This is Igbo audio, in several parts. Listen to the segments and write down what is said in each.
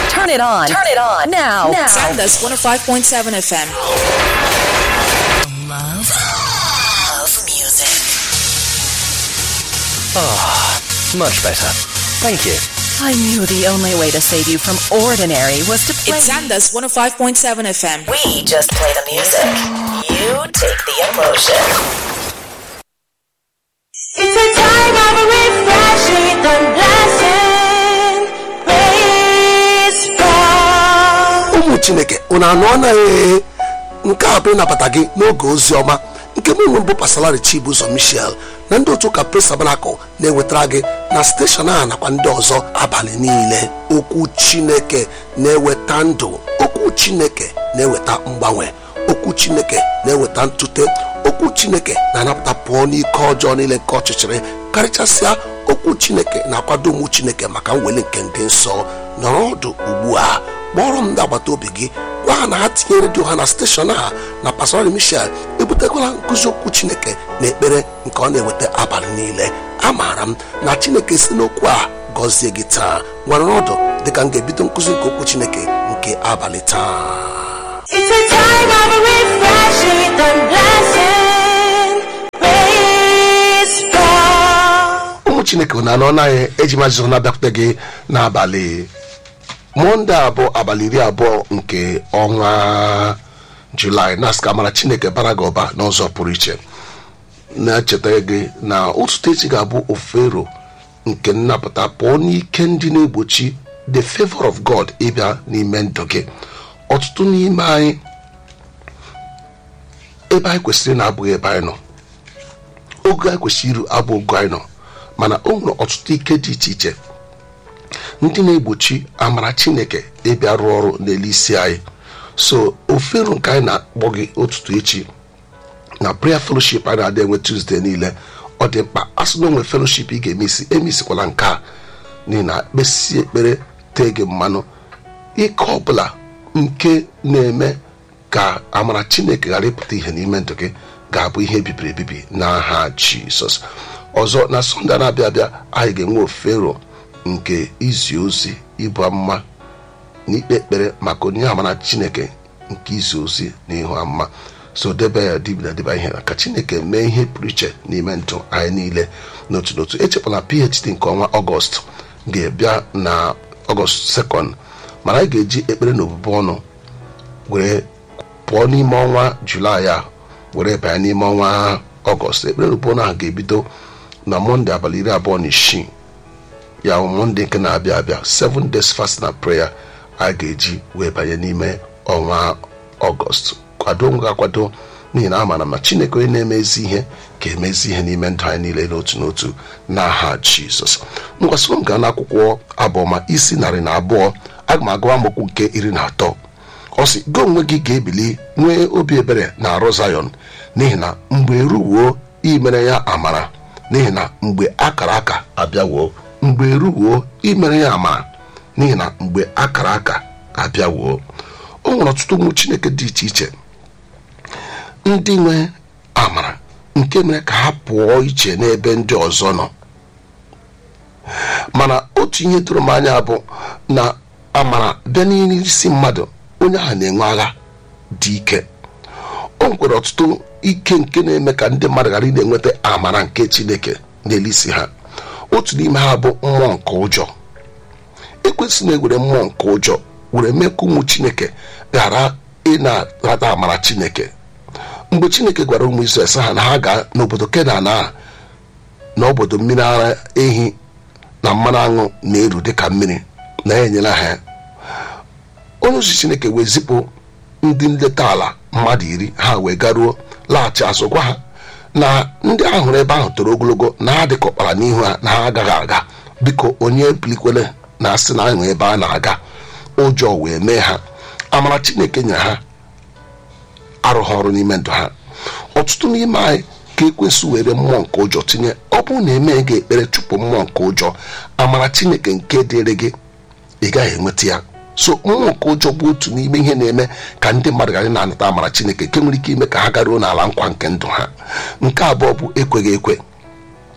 Turn it on. Turn it on. Now. Now. Sandus 105.7 FM. Love. Love music. Much better. Thank you. I knew the only way to save you from ordinary was to play. It's Sandus 105.7 FM. we just play the music. You take the emotion. It's a time of refreshing and blessing. Praise God. ụmụ chineke unu anụ anaghị nke a bụ ịnabata gị n'oge ozi ọma nke mụ nwe bụ pasalari chibuzo michel na ndị otu ụka pres tabanakụl na-ewetara gị na steshọn a nakwa ndị ọzọ abalị niile okwu chineke na-eweta ndụ okwu chineke na-eweta mgbanwe okwu chineke na-eweta ntute okwu chineke na-anapụta pụọ n'ike ọjọọ niile nke ọchịchịrị karịchasịa okwu chineke na-akwado ụmụ chineke maka mweli nke ndị nsọ nọrọ ọdụ ugbu a kpọrọ m ndị agbata obi gị gwa ha na ha tinye redio ha na steshọn a na pastori michel ebutekwala nkụzi okwu chineke na ekpere nke ọ na-eweta abalị niile amaara m na chineke si n'okwu a gọzie gị taa nwere ọdụ dịka m ga-ebido nkụzi nke okwu chineke nke abalị taa It's a time of refreshing and blessing. Praise God. ụmụ chineke na anọ naghị eji mazụ na-abịakwute gị n'abalị mọnde a bụ abalị iri abụọ nke ọnwa julaị na-asị ka mara chineke bara gị ụba n'ụzọ pụrụ iche na-echeta gị na ụtụtụ echi ga-abụ ofero nke nnapụta pụọ n'ike ndị na-egbochi the favor of god ịbịa n'ime ndụ gị ọtụtụ n'ime anyị ebe anyị kwesịrị na-abụghị ebe anyị nọ oge anyị kwesịrị iru abụ ogo anyị nọ mana o nwere ọtụtụ ike dị iche iche ndị na-egbochi amara chineke ịbịa rụọ ọrụ n'elu isi anyị so ofero nke anyị na-akpọ gị ụtụtụ echi na prayer fellowship anyị na-adị enwe tuzdee niile ọ dị mkpa asụ na onwe fellowship ị ga-emesi emesikwala nke a n'ihi na kpesi ekpere tee gị mmanụ ike ọbụla nke na-eme ka amara chineke ghara ịpụta ihe n'ime ndụ gị ga-abụ ihe bibiri ebibi n'aha jizọs ọzọ na sọnde na-abịa abịa anyị ga-enwe ofero nke izi ozi ịbụ amụma na ikpe ekpere maka onyinye amara chineke nke izi ozi na ihu amụma so debe ya dibina deba ihe ka chineke mee ihe pụrụ iche n'ime ndụ anyị niile n'otu n'otu echekwala phd nke ọnwa ọgọst ga-abịa na ọgọst sekọnd mana anyị ga-eji ekpere na obubu ọnụ were pụọ n'ime ọnwa julaị a were banye n'ime ọnwa ọgọst ekpere na obubu ọnụ ahụ ga-ebido na mọnde abalị iri abụọ na isii ya bụ mọnde nke na-abịa abịa 7 days fast na prayer a ga-eji wee banye n'ime ọnwa ọgọst kwado onwe gị akwado n'ihi na amara m na chineke onye na-emezi ihe ga-emezi ihe n'ime ndụ anyị niile n'otu n'otu n'aha jizọs ngwasịrị m gaa n'akwụkwọ abụọma isi narị na abụọ aga m agụwa mokwu nke iri na atọ ọ sị gị onwe gị ga-ebili nwee obi ebere na arụ zayọn n'ihi na mgbe eruwuo imere ya amara n'ihi na mgbe akara aka abịawuo mgbe eruwuo imere ya amara n'ihi na mgbe akara aka abịawuo o nwere ọtụtụ ụmụ chineke dị iche iche ndị nwe amara nke mere ka ha pụọ iche n'ebe ndị ọzọ nọ mana otu ihe doro m anya bụ na amara bịa n'isi mmadụ onye ahụ na-enwe agha dị ike o nwekwara ọtụtụ ike nke na-eme ka ndị mmadụ ghara ị na-enweta amara nke chineke n'elu isi ha otu n'ime ha bụ mmụọ nke ụjọ ekwesị na-ewere mmụọ nke ụjọ were mee ka ụmụ chineke ghara ị na-arata amara chineke mgbe chineke gwara ụmụ Izrel sị ha na ha gaa n'obodo kenan a na obodo mmiri ara ehi na mmanụ aṅụ na-eru dịka mmiri na ya enyela ha onye ozi chineke wee zipụ ndị nleta ala mmadụ iri ha wee garuo laghachi azụ gwa ha na ndị ahụ hụrụ ebe ahụ toro ogologo na ha dịka ọkpara n'ihu ha na ha agaghị aga biko onye bilikwele na asị na ahụ ebe a na-aga ụjọ wee mee ha amara chineke nyere ha arụghị ọrụ n'ime ndụ ha ọtụtụ n'ime anyị ka ekwesị were mmụọ nke ụjọ tinye ọ bụrụ na eme gị ekpere chụpụ mmụọ nke ụjọ amara chineke nke dịrị gị ị gaghị enweta ya so mmụọ nke ụjọ bụ otu n'ime ihe na-eme ka ndị mmadụ ghara na-anata amara chineke nke nwere ike ime ka ha garuo n'ala nkwa nke ndụ ha nke abụọ bụ ekweghị ekwe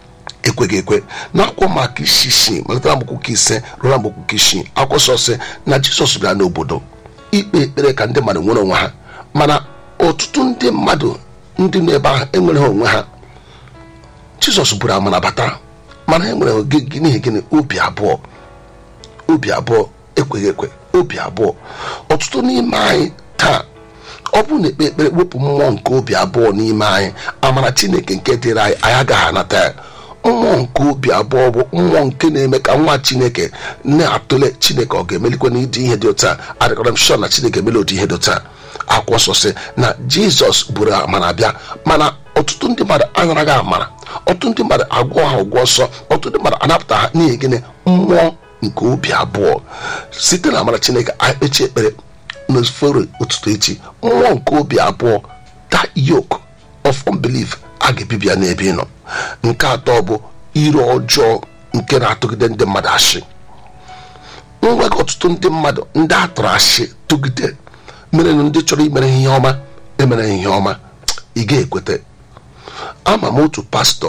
ekweghị ekwe n'akwụkwọ maka isi isii malite na mgbokwu ise ruo na mgbokwu isii akwụkwọ nsọ sị na jizọs bịara n'obodo ikpe ekpere ka ndị mmadụ nwere onwe ha mana ọtụtụ ndị mmadụ ndị nọ ebe ahụ enwere ha onwe ha jizọs buru amara bata mana e nwere oge- n'ihi gịnị obi abụọ obi abụọ ekweghị ekwe obi abụọ ọtụtụ n'ime anyị taa ọ bụrụ na ekpe ekpere wepụ mmụọ nke obi abụọ n'ime anyị amara chineke nke dịrị anyị anyị agaghị anata ya mmụọ nke obi abụọ bụ mmụọ nke na-eme ka nwa chineke na-atụle chineke ọ ga-emelikwa n'ịdị ihe dị otu a adịkọrọ m shọ na chineke emeli ụdị ihe dị otu a akwụkwọ nsọ sị na jizọs buru amara bịa mana ọtụtụ ndị mmadụ anaraghị amara ọtụtụ ndị mmadụ agwọ ha ụgwọ ọsọ ọtụtụ ndị mmadụ anapụta ha n'ihi gịnị mmụọ nke obi abụọ site na amara chineke anyị kpechie ekpere n'ofere ụtụtụ echi mmụọ nke obi abụọ that yoke of unbelief a ga-ebibi ya n'ebe ị nọ nke atọ bụ ire ọjọọ nke na-atụgide ndị mmadụ ashị nwega ọtụtụ ndị mmadụ ndị a tụrụ ashị tụgide mere na ndị chọrọ imere ihe ọma emere ihe ọma ị ga-ekweta ama m otu pastọ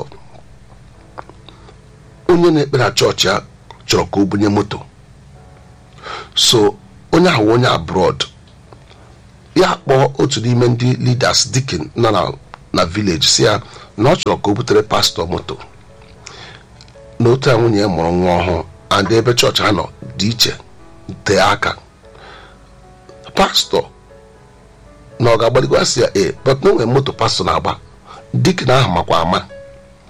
onye na-ekpere na chọọchị ya chọrọ ka o bunye moto so onye ahụ onye abroad ya kpọọ otu n'ime ndị leaders dikin nọ na na village si ya na ọ chọrọ ka o butere pastọ moto na otu a nwunye ya mụrụ nwa ọhụụ and ebe chọọchị ha nọ dị iche tee aka pastọ na ọ ga-agbaligo asị ya ee but na onwere moto pastọ na-agba dikin ahụ makwa ama